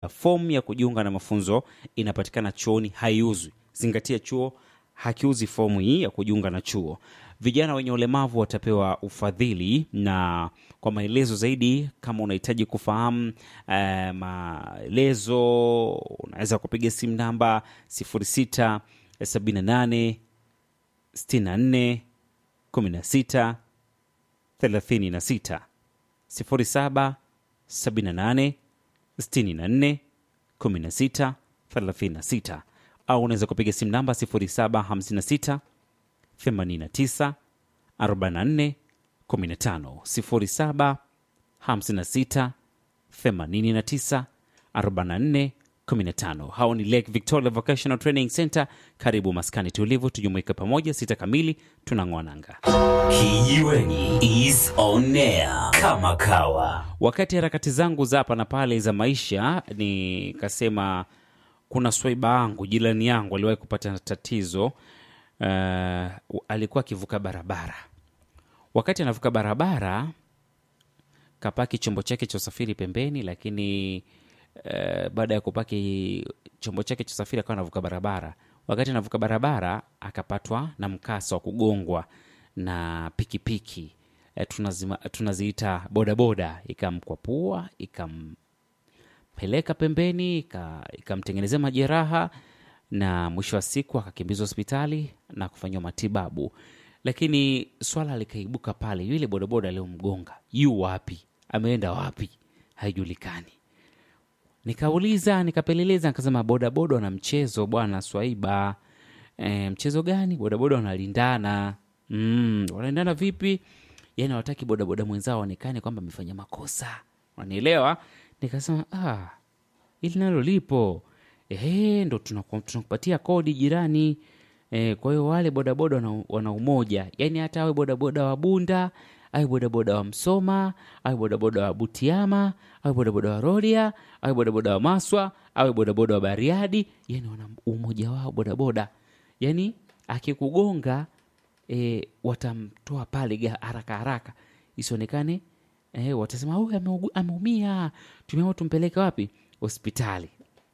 Fomu ya kujiunga na mafunzo inapatikana chuoni, haiuzwi. Zingatia, chuo hakiuzi fomu hii ya kujiunga na chuo. Vijana wenye ulemavu watapewa ufadhili, na kwa maelezo zaidi, kama unahitaji kufahamu eh, maelezo, unaweza kupiga simu namba 06 78 64 16 36 07 78 64 16 36 au unaweza kupiga simu namba 0756 89 44 15 07 56 89 44 15. Hao ni Lake Victoria Vocational Training Center. Karibu maskani tulivu, tujumuike pamoja. Sita kamili tunang'oa nanga. Kijiweni is on air kama kawa. Wakati harakati zangu za hapa na pale za maisha, nikasema kuna swaiba yangu jirani yangu aliwahi kupata tatizo. Uh, alikuwa akivuka barabara. Wakati anavuka barabara, kapaki chombo chake cha usafiri pembeni, lakini uh, baada ya kupaki chombo chake cha usafiri akawa anavuka barabara. Wakati anavuka barabara, akapatwa na mkasa wa kugongwa na pikipiki eh, tunazima, tunaziita bodaboda, ikamkwapua ikampeleka pembeni, ika- ikamtengenezea majeraha na mwisho wa siku akakimbizwa hospitali na kufanyiwa matibabu, lakini swala likaibuka pale, yule bodaboda aliyomgonga yu wapi? Ameenda wapi? Haijulikani. Nikauliza, nikapeleleza, nikasema bodaboda wana mchezo bwana Swaiba. E, mchezo gani? Bodaboda wanalindana. Mm, wanalindana vipi? Yani hawataki bodaboda mwenzao aonekane kwamba amefanya makosa, unanielewa? Nikasema ah, ili nalo lipo ehe, ndo tunaku- tunakupatia kodi jirani. E, kwa hiyo wale bodaboda wana, wana umoja, yaani hata awe bodaboda wa Bunda awe bodaboda wa Msoma awe bodaboda wa Butiama awe bodaboda wa Rorya awe bodaboda wa Maswa awe bodaboda wa Bariadi, yani wana umoja wao bodaboda, yani akikugonga e, watamtoa pale ga- haraka haraka isionekane e, watasema huyu ameugu- ameumia, tumeamua tumpeleke wapi? Hospitali.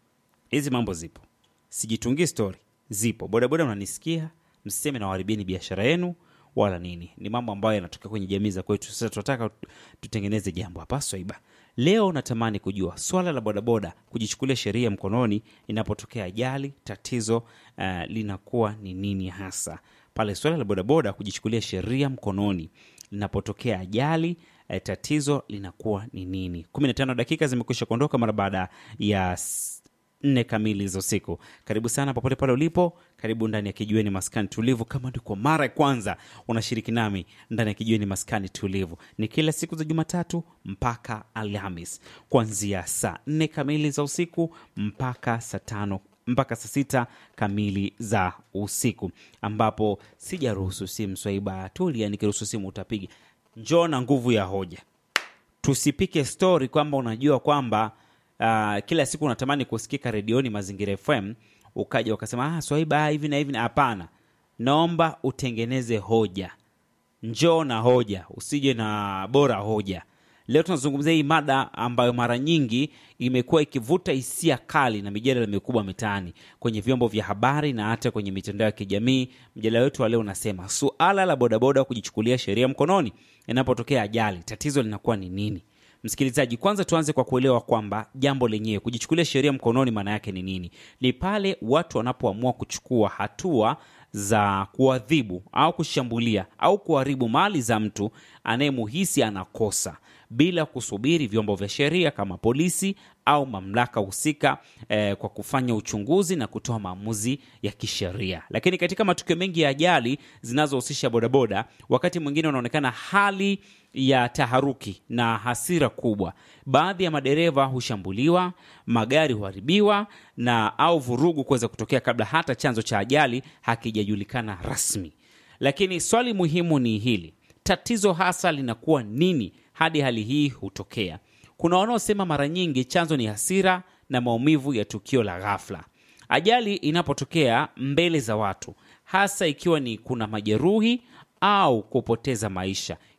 Hizi mambo zipo, sijitungii stori, zipo. Bodaboda unanisikia, msiseme nawaharibieni biashara yenu wala nini. Ni mambo ambayo yanatokea kwenye jamii za kwetu. Sasa tunataka tutengeneze jambo hapa Swaiba. Leo natamani kujua swala la bodaboda kujichukulia sheria mkononi inapotokea ajali, tatizo uh, linakuwa ni nini hasa pale? Swala la bodaboda kujichukulia sheria mkononi linapotokea ajali eh, tatizo linakuwa ni nini? 15 dakika zimekwisha kuondoka mara baada ya s- nne kamili za usiku. Karibu sana popote pale ulipo, karibu ndani ya Kijiweni Maskani Tulivu. Kama ndio kwa mara ya kwanza unashiriki nami ndani ya Kijiweni Maskani Tulivu, ni kila siku za Jumatatu mpaka Alhamis kuanzia saa nne kamili za usiku mpaka saa tano mpaka saa sita kamili za usiku, ambapo sijaruhusu simu Swaiba tulia, nikiruhusu simu utapiga. Njoo na nguvu ya hoja tusipike stori kwamba unajua kwamba uh, kila siku unatamani kusikika redioni Mazingira FM, ukaja ukasema ah, Swaiba hivi na hivi. na-" Hapana, naomba utengeneze hoja. Njoo na hoja, usije na bora hoja. Leo tunazungumzia hii mada ambayo mara nyingi imekuwa ikivuta hisia kali na mijadala mikubwa mitaani, kwenye vyombo vya habari na hata kwenye mitandao ya kijamii. Mjadala wetu wa leo unasema suala la bodaboda kujichukulia sheria mkononi inapotokea ajali, tatizo linakuwa ni nini? Msikilizaji, kwanza tuanze kwa kuelewa kwamba jambo lenyewe kujichukulia sheria mkononi maana yake ni nini? Ni pale watu wanapoamua kuchukua hatua za kuadhibu au kushambulia au kuharibu mali za mtu anayemuhisi anakosa bila kusubiri vyombo vya sheria kama polisi au mamlaka husika eh, kwa kufanya uchunguzi na kutoa maamuzi ya kisheria. Lakini katika matukio mengi ya ajali zinazohusisha bodaboda, wakati mwingine unaonekana hali ya taharuki na hasira kubwa. Baadhi ya madereva hushambuliwa, magari huharibiwa na au vurugu kuweza kutokea kabla hata chanzo cha ajali hakijajulikana rasmi. Lakini swali muhimu ni hili, tatizo hasa linakuwa nini hadi hali hii hutokea? Kuna wanaosema mara nyingi chanzo ni hasira na maumivu ya tukio la ghafla. Ajali inapotokea mbele za watu, hasa ikiwa ni kuna majeruhi au kupoteza maisha,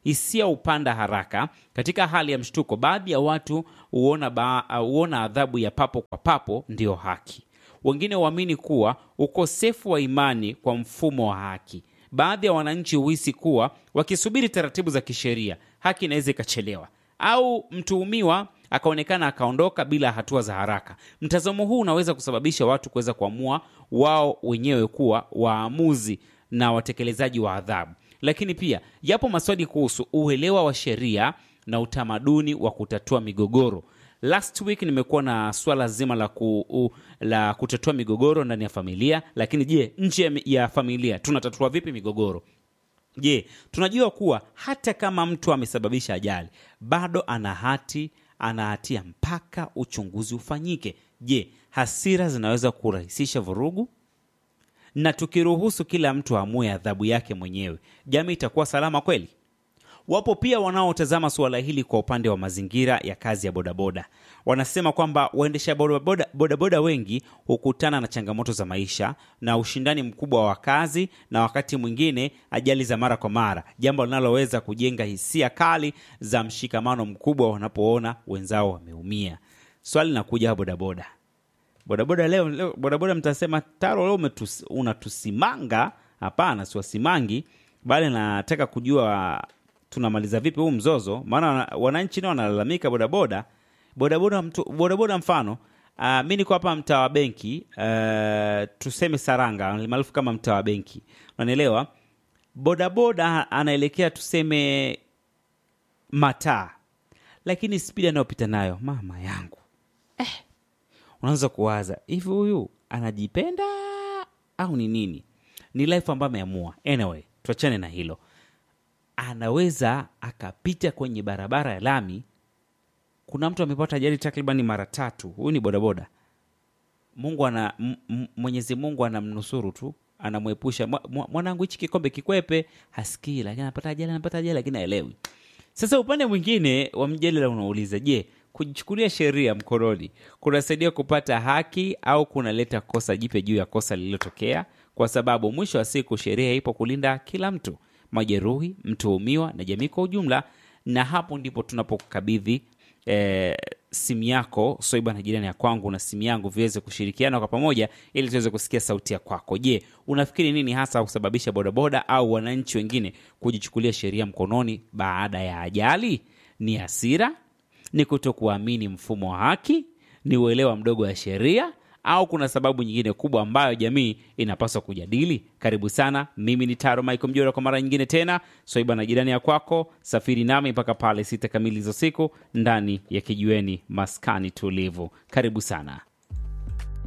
hisia hupanda haraka. Katika hali ya mshtuko, baadhi ya watu huona, ba, huona adhabu ya papo kwa papo ndiyo haki. Wengine huamini kuwa ukosefu wa imani kwa mfumo wa haki. Baadhi ya wananchi huhisi kuwa wakisubiri taratibu za kisheria, haki inaweza ikachelewa au mtuhumiwa akaonekana akaondoka bila hatua za haraka. Mtazamo huu unaweza kusababisha watu kuweza kuamua wao wenyewe kuwa waamuzi na watekelezaji wa adhabu. Lakini pia yapo maswali kuhusu uelewa wa sheria na utamaduni wa kutatua migogoro. Last week nimekuwa na swala zima la, ku, u, la kutatua migogoro ndani ya familia, lakini je, nje ya, ya familia tunatatua vipi migogoro? Je, tunajua kuwa hata kama mtu amesababisha ajali bado ana hati ana hatia mpaka uchunguzi ufanyike. Je, hasira zinaweza kurahisisha vurugu? Na tukiruhusu kila mtu aamue adhabu yake mwenyewe, jamii itakuwa salama kweli? Wapo pia wanaotazama suala hili kwa upande wa mazingira ya kazi ya bodaboda. Wanasema kwamba waendesha bodaboda, bodaboda wengi hukutana na changamoto za maisha na ushindani mkubwa wa kazi na wakati mwingine ajali za mara kwa mara, jambo linaloweza kujenga hisia kali za mshikamano mkubwa wanapoona wenzao wameumia. Swali linakuja bodaboda bodaboda leo, leo bodaboda mtasema Taro, leo umetus, unatusimanga. Hapana, siwasimangi, bali nataka kujua tunamaliza vipi huu mzozo, maana wananchi nao wanalalamika bodaboda bodaboda mtu, bodaboda mfano uh, mi niko hapa mtaa wa benki uh, tuseme Saranga maarufu kama mtaa wa benki, unanielewa? Bodaboda anaelekea tuseme mataa, lakini spidi anayopita nayo mama yangu eh, unaanza kuwaza hivi, huyu anajipenda au ni nini? Ni life ambayo ameamua. Anyway, tuachane na hilo anaweza akapita kwenye barabara ya lami. Kuna mtu amepata ajali takribani mara tatu. Huyu ni bodaboda. Mungu ana Mwenyezi Mungu anamnusuru tu, anamwepusha. Mwanangu, hichi kikombe kikwepe, hasikii, lakini anapata ajali, anapata ajali, lakini haelewi. Sasa upande mwingine wa mjadala unauliza, je, kujichukulia sheria mkononi kunasaidia kupata haki au kunaleta kosa jipya juu ya kosa lililotokea? Kwa sababu mwisho wa siku sheria ipo kulinda kila mtu majeruhi, mtuhumiwa na jamii kwa ujumla. Na hapo ndipo tunapokabidhi e, simu yako Soiba na jirani ya kwangu na simu yangu viweze kushirikiana kwa pamoja, ili tuweze kusikia sauti ya kwako. Je, unafikiri nini hasa kusababisha bodaboda au wananchi wengine kujichukulia sheria mkononi baada ya ajali? Ni hasira? Ni kutokuamini mfumo wa haki? Ni uelewa mdogo wa sheria au kuna sababu nyingine kubwa ambayo jamii inapaswa kujadili? Karibu sana. Mimi ni Taro Michael Mjora kwa mara nyingine tena, Swaiba na jirani ya kwako. Safiri nami mpaka pale sita kamili za siku ndani ya kijiweni maskani tulivu. Karibu sana.